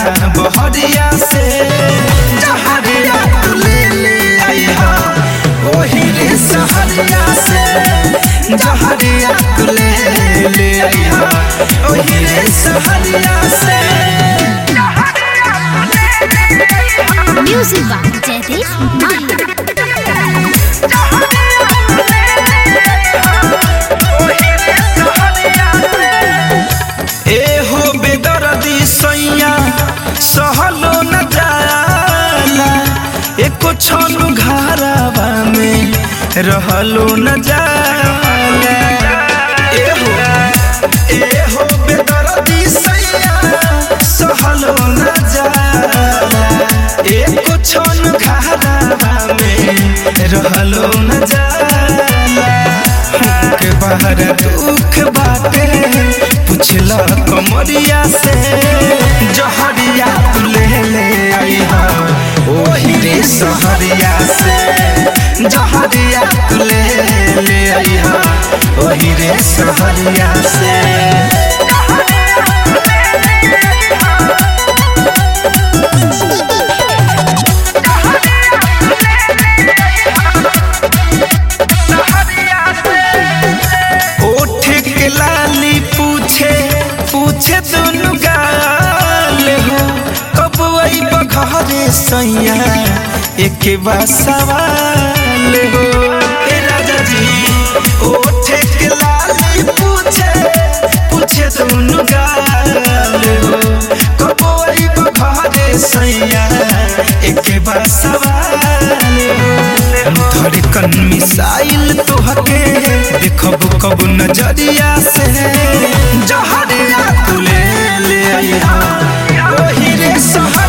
बहरिया से जहरिया तू ले ले आइहा ओही रे सहरिया से जहरिया तू ले ले आइहा ओही रे सहरिया से Music by Jaideep Mahi. ए हो बेदर्दी सैया सहलो न जाला एको छनु घरवा में रहलो न जाला ए हो ए हो बेदर्दी सैया सहलो न जाला एको छनु घरवा में रहलो न जाला के बाहर दुख बाटे पुछला कमरिया से जहरिया तू ले ले आइहा ओही रे सहरिया से जहरिया तू ले ले आइहा ओही रे सहरिया से ओठ के लाली पूछे पूछे दुनु गाल हो कब आई बघरे सैया एक बार सवाल हो ए राजा जी ओठ के लाली पूछे पूछे दुनु गाल हो कब आई बघरे सैया एक बार सवाल हो धड़कन मिसाइल तोहके देखब कब नजरिया से जहरिया तू ले ले आइहा ओही रे सहा